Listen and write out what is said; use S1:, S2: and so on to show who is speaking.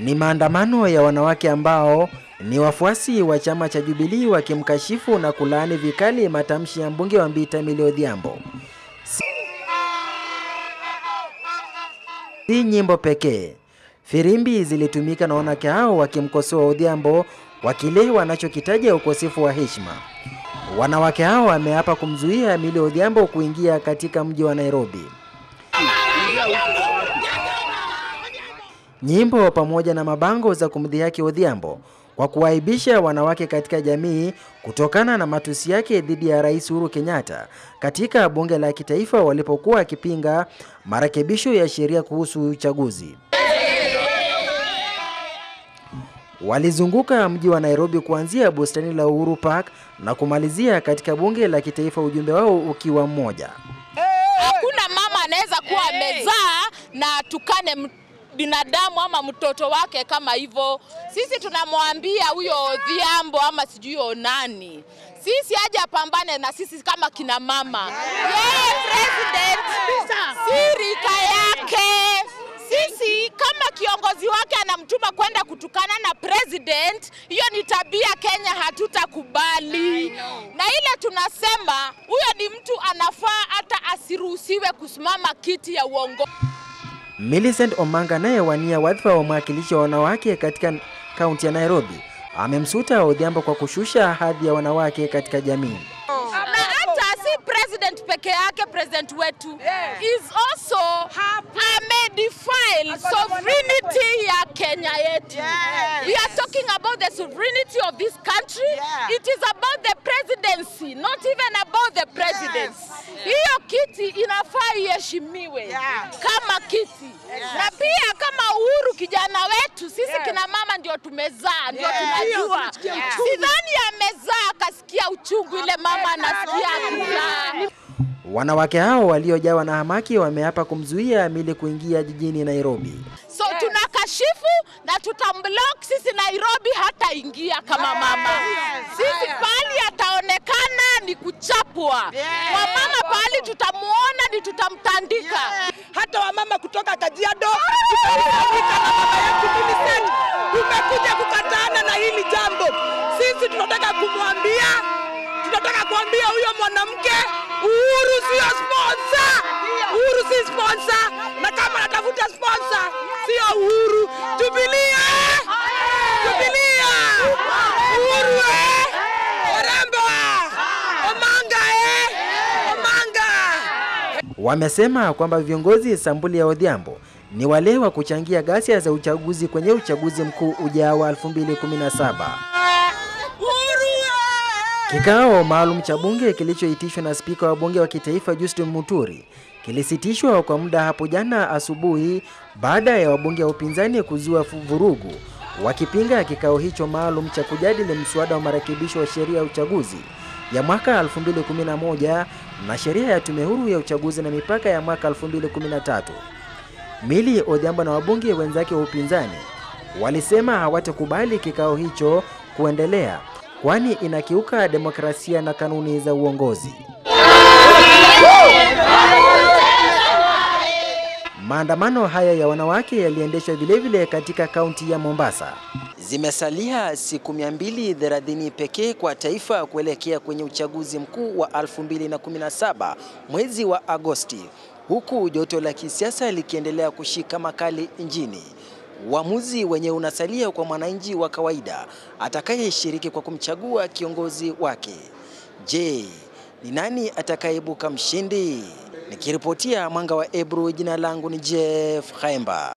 S1: Ni maandamano ya wanawake ambao ni wafuasi wa chama cha Jubilee wakimkashifu na kulaani vikali matamshi ya mbunge wa Mbita Millie Odhiambo. Si nyimbo pekee, firimbi zilitumika na wanawake hao wakimkosoa Odhiambo kwa kile wanachokitaja ukosefu wa heshima. Wanawake hao wameapa kumzuia Millie Odhiambo kuingia katika mji wa Nairobi. Nyimbo pamoja na mabango za kumdhihaki Odhiambo kwa kuwaibisha wanawake katika jamii kutokana na matusi yake dhidi ya Rais Uhuru Kenyatta katika bunge la kitaifa walipokuwa akipinga marekebisho ya sheria kuhusu uchaguzi. Walizunguka mji wa Nairobi kuanzia bustani la Uhuru Park na kumalizia katika bunge la kitaifa, ujumbe wao ukiwa mmoja.
S2: Hakuna mama anaweza kuwa amezaa na tukane binadamu ama mtoto wake kama hivyo. Sisi tunamwambia huyo Odhiambo ama sijui nani, sisi aje apambane na sisi kama kina mama. Yeye president si rika yake. Sisi kama kiongozi wake anamtuma kwenda kutukana na president, hiyo ni tabia Kenya hatutakubali. Na ile tunasema huyo ni mtu anafaa hata asiruhusiwe kusimama kiti ya uongozi.
S1: Millicent Omanga anayewania wadhifa wa mwakilishi wa wanawake katika kaunti ya Nairobi amemsuta Odhiambo kwa kushusha hadhi ya wanawake katika jamii.
S2: Na hata si president peke yake, president wetu is also amedefile sovereignty ya Kenya yetu. We are talking about the sovereignty of this country. It is about the presidency, not even about the president. Hiyo kiti inafaa iheshimiwe kama kiti na pia kama Uhuru kijana wetu, sisi kina mama ndio tumezaa, ndio tunajua. Sidhani amezaa akasikia uchungu ile mama anasikia akizaa.
S1: Wanawake hao waliojawa na hamaki wameapa kumzuia Millie kuingia jijini Nairobi.
S2: So tunakashifu na tutamblock sisi Nairobi hataingia kama mama. Sisi pahali ataonekana ni kuchapwa. Wamama pahali tutamuona ni tutamtandika.
S3: hata wamama kutoka Kajiado tumekusanyika na mama yetu Millicent, tumekuja kukataana na hili jambo. Sisi tunataka kumwambia, tunataka kuambia huyo mwanamke Uhuru sio sponsor, Uhuru si sponsor, na kama anatafuta sponsor sio Uhuru. Jubilee, Jubilee, Uhuru eh, Orengo, Omanga eh, Omanga.
S1: Wamesema kwamba viongozi sambuli ya Odhiambo ni wale wa kuchangia ghasia za uchaguzi kwenye uchaguzi mkuu ujao wa 2017. Kikao maalum cha bunge kilichoitishwa na spika wa bunge wa kitaifa Justin Muturi kilisitishwa kwa muda hapo jana asubuhi baada ya wabunge wa upinzani kuzua vurugu wakipinga kikao hicho maalum cha kujadili mswada wa marekebisho wa sheria ya uchaguzi ya mwaka 2011 na sheria ya tume huru ya uchaguzi na mipaka ya mwaka 2013. Millie Odhiambo na wabunge wenzake wa upinzani walisema hawatakubali kikao hicho kuendelea kwani inakiuka demokrasia na kanuni za uongozi. Maandamano haya ya wanawake yaliendeshwa vilevile katika kaunti ya Mombasa. Zimesalia siku 230 pekee kwa taifa kuelekea kwenye uchaguzi mkuu wa 2017 mwezi wa Agosti, huku joto la kisiasa likiendelea kushika makali nchini. Uamuzi wenye unasalia kwa mwananchi wa kawaida atakayeshiriki kwa kumchagua kiongozi wake. Je, ni nani atakayeibuka mshindi? Nikiripotia Mwanga wa Ebru, jina langu ni Jeff Khaemba.